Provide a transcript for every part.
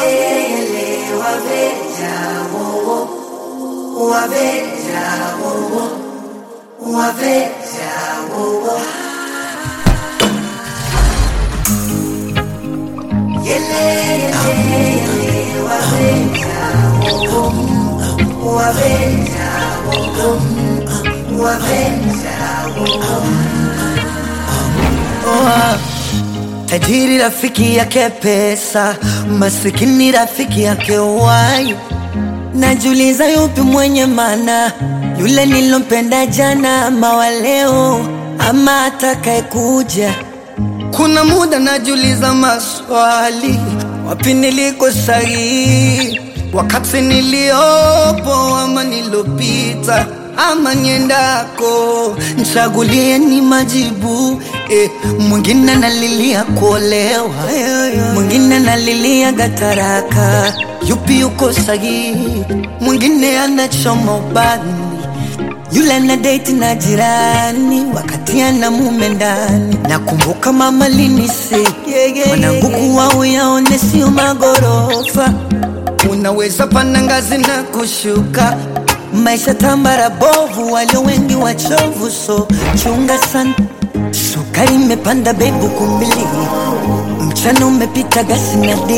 Oa, tajiri rafiki yake pesa, masikini rafiki yake uhai. Najiuliza yupi mwenye maana, yule nilompenda jana ama wa leo ama atakaye kuja. Kuna muda najiuliza maswali, wapi niliko sahihi, wakati niliopo ama nilopita ama niendako, nchagulie ni majibu eh. Mwingine analilia kuolewa, mwingine analilia gataraka, yupi yuko sahihi? Mwingine anachoma ubani yule ana date na jirani wakati ana mume ndani. Nakumbuka mama linise mwanangu, kuwa uyaone sio magorofa, unaweza panda ngazi na kushuka. Maisha tambara bovu, walio wengi wachovu, so chunga sana. Sukari imepanda bebu kumbili, mchana umepita gasi na dili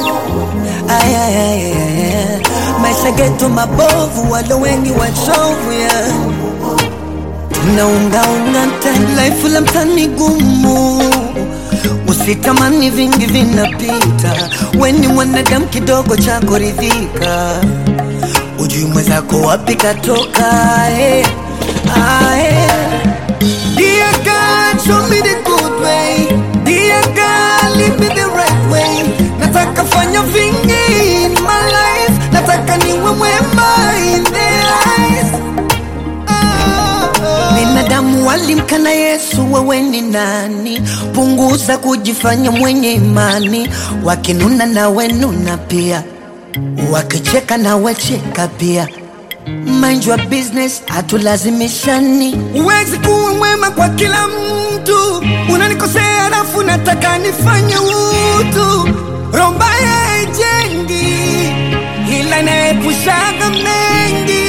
Ay, ay, ay, ay, ay. Maisha geto mabovu, walo wengi wachovu ya tunaungaunga mtani, life la mtani gumu, usitamani vingi vinapita, weni mwanadamu kidogo cha kuridhika, ujui mwenzako wapi katoka eh. Ah, eh. Dear God, show me the good way. Dear God, lead me the right way. Nataka fanya vingi in my life. Nataka niwe mwema in their eyes. Binadamu walimkana Yesu, wewe ni nani? Punguza kujifanya mwenye imani, wakinuna nawe nuna pia, wakicheka nawe cheka pia. Mind your business, hatulazimishani. Huwezi kuwa mwema kwa kila mtu, unanikosea alafu nataka nifanye utu. Roho mbaya haijengi, ila inaepushaga mengi.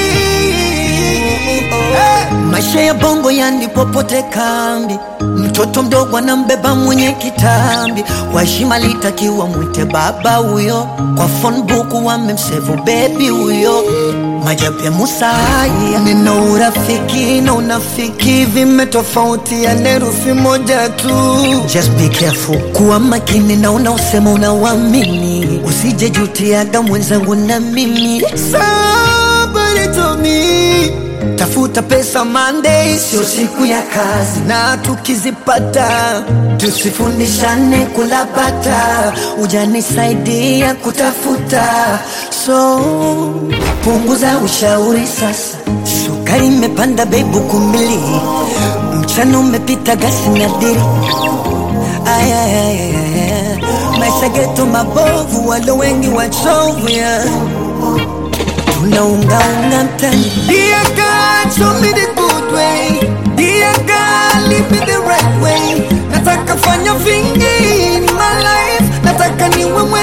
Eh, Maisha ya bongo yani popote kambi, mtoto mdogo anambeba mwenye kitambi, kwa heshima litakiwa mwite baba huyo, kwa phone book wamemsevu bebi huyo. Majabu ya Musa haya, neno urafiki na unafiki vimetofautiana herufi moja tu. Just be careful, kuwa makini na unaosema unauamini, usije jutiaga mwenzangu na mimi. Somebody told me Tafuta pesa Monday, sio siku ya kazi, na tukizipata tusifundishane kulapata, ujanisaidia kutafuta, so punguza ushauri sasa. Sukari imepanda bebu kumbili, mchana umepita gasi na diri. Ay, ay, ay, ay, ay. Maisha geto mabovu, walo wengi wachovu yeah tunaungaunga mtani. Dear God, show me the good way. Dear God, lead me the right way. Nataka fanya vingi in my life, nataka niwe mwe